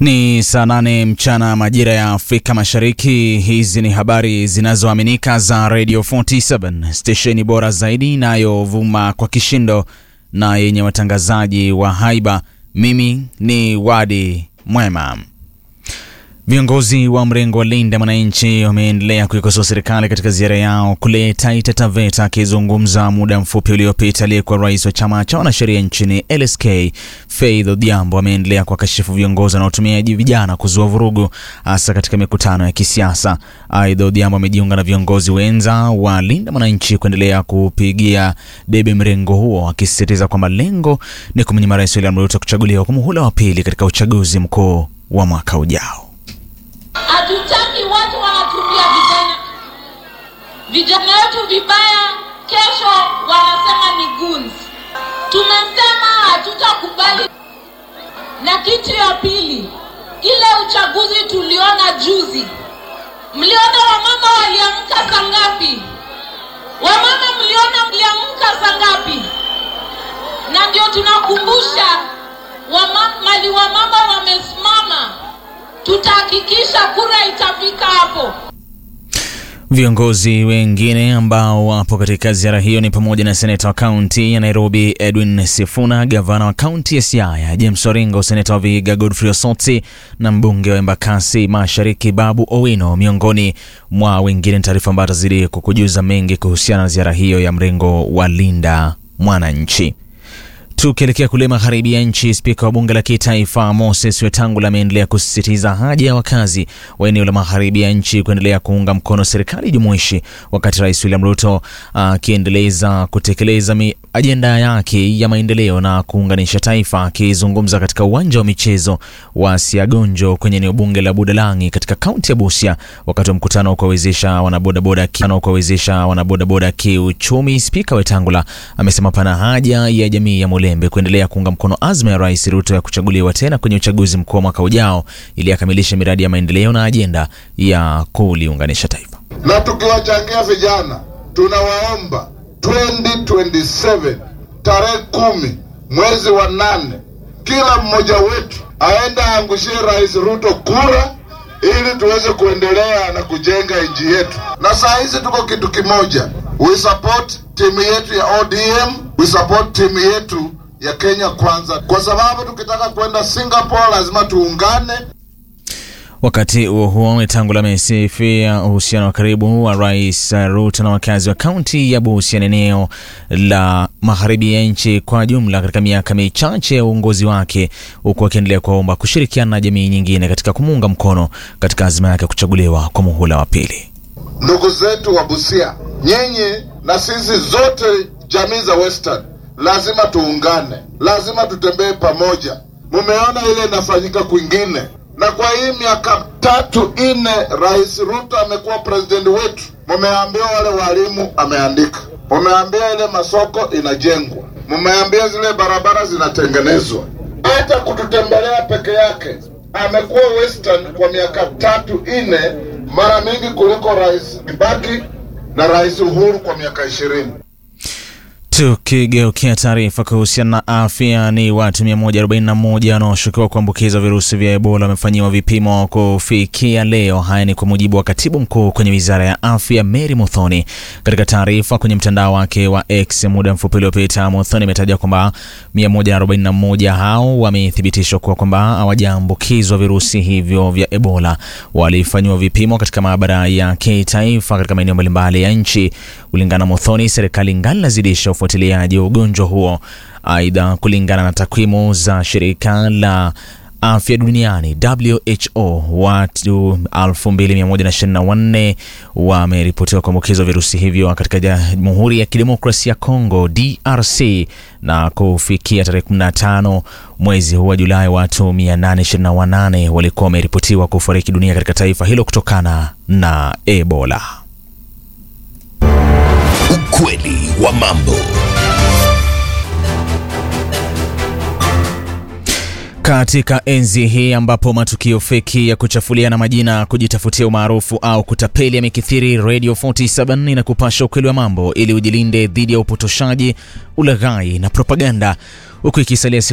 Ni saa nane mchana majira ya Afrika Mashariki. Hizi ni habari zinazoaminika za Radio 47 stesheni bora zaidi inayovuma kwa kishindo na yenye watangazaji wa haiba. Mimi ni Wadi Mwema. Viongozi wa mrengo wa Linda Mwananchi wameendelea kuikosoa serikali katika ziara yao kule Taita Taveta. Akizungumza muda mfupi uliopita, aliyekuwa rais wa chama cha wanasheria nchini LSK Faith Odhiambo ameendelea kuwakashifu viongozi wanaotumia vijana kuzua vurugu, hasa katika mikutano ya kisiasa. Aidha, Odhiambo amejiunga na viongozi wenza wa Linda Mwananchi kuendelea kupigia debe mrengo huo, akisisitiza kwamba lengo ni kumnyima Rais William Ruto kuchaguliwa kwa muhula wa pili katika uchaguzi mkuu wa mwaka ujao. Hatutaki watu wanatumia vijana vijana wetu vibaya, kesho wanasema ni goons. Tumesema hatutakubali. Na kitu ya pili, ile uchaguzi tuliona juzi, mliona wamama waliamka saa ngapi? Wamama mliona mliamka saa ngapi? Na ndio tunakumbusha wamama, mali wamama wamesimama tutahakikisha kura itafika hapo. Viongozi wengine ambao wapo katika ziara hiyo ni pamoja na seneta wa kaunti ya Nairobi Edwin Sifuna, gavana wa kaunti ya Siaya James Oringo, seneta wa Vihiga Godfrey Osotsi na mbunge wa Embakasi Mashariki Babu Owino, miongoni mwa wengine. Taarifa ambayo atazidi kukujuza mengi kuhusiana na ziara hiyo ya mrengo wa Linda Mwananchi. Tukielekea kule magharibi ya nchi, spika wa bunge la kitaifa Moses Wetangula ameendelea kusisitiza haja ya wakazi wa eneo la magharibi ya nchi kuendelea kuunga mkono serikali jumuishi, wakati Rais William Ruto akiendeleza uh, kutekeleza ajenda yake ya maendeleo na kuunganisha taifa. Akizungumza katika uwanja wa michezo wa Siagonjo kwenye eneo bunge la Budalangi katika kaunti ya Busia wakati wa mkutano wa kuwawezesha wanabodaboda kuwawezesha wanabodaboda kiuchumi, spika Wetangula amesema pana haja ya jamii ya Mulembe kuendelea kuunga mkono azma ya Rais Ruto ya kuchaguliwa tena kwenye uchaguzi mkuu wa mwaka ujao ili akamilishe miradi ya maendeleo na ajenda ya kuliunganisha taifa. Na tukiwachangia vijana, tunawaomba 2027 tarehe kumi mwezi wa nane, kila mmoja wetu aende aangushie Rais Ruto kura ili tuweze kuendelea na kujenga nchi yetu. Na saa hizi tuko kitu kimoja, we support timu yetu ya ODM, we support timu yetu ya Kenya Kwanza, kwa sababu tukitaka kwenda Singapore lazima tuungane. Wakati huo huo, Wetangula amesifia uhusiano wa karibu wa Rais Ruto na wakazi wa kaunti ya Busia na eneo la magharibi ya nchi kwa jumla katika miaka michache ya uongozi wake, huku akiendelea kuwaomba kushirikiana na jamii nyingine katika kumuunga mkono katika azma yake kuchaguliwa kwa muhula wa pili. Ndugu zetu wa Busia, nyinyi na sisi zote jamii za Western lazima tuungane, lazima tutembee pamoja. Mumeona ile inafanyika kwingine na kwa hii miaka tatu ine Rais Ruto amekuwa president wetu, mumeambia wale walimu ameandika, mumeambia ile masoko inajengwa, mumeambia zile barabara zinatengenezwa. Hata kututembelea peke yake amekuwa Western kwa miaka tatu ine, mara mingi kuliko Rais Kibaki na Rais Uhuru kwa miaka ishirini. Tukigeukia taarifa kuhusiana na afya, ni watu 141 wanaoshukiwa kuambukizwa virusi vya Ebola wamefanyiwa vipimo kufikia leo. Haya ni kwa mujibu wa katibu mkuu kwenye wizara ya afya Mary Muthoni. Katika taarifa kwenye mtandao wake wa X muda mfupi uliopita, Muthoni imetaja kwamba 141 hao wamethibitishwa kuwa kwamba hawajaambukizwa virusi hivyo vya Ebola. Walifanyiwa vipimo katika maabara ya kitaifa katika maeneo mbalimbali ya nchi. Kulingana na Muthoni, serikali ngali inazidisha ufuatiliaji wa ugonjwa huo. Aidha, kulingana na takwimu za shirika la afya duniani WHO, watu 2124 wameripotiwa kuambukizwa virusi hivyo katika Jamhuri ya Kidemokrasia ya Kongo DRC, na kufikia tarehe 15 mwezi huu wa Julai watu 828 walikuwa wameripotiwa kufariki dunia katika taifa hilo kutokana na Ebola. Ukweli wa mambo. Katika enzi hii ambapo matukio feki ya kuchafuliana majina, kujitafutia umaarufu au kutapeli yamekithiri, Radio 47 inakupasha ukweli wa mambo ili ujilinde dhidi ya upotoshaji, ulaghai na propaganda, huku ikisalia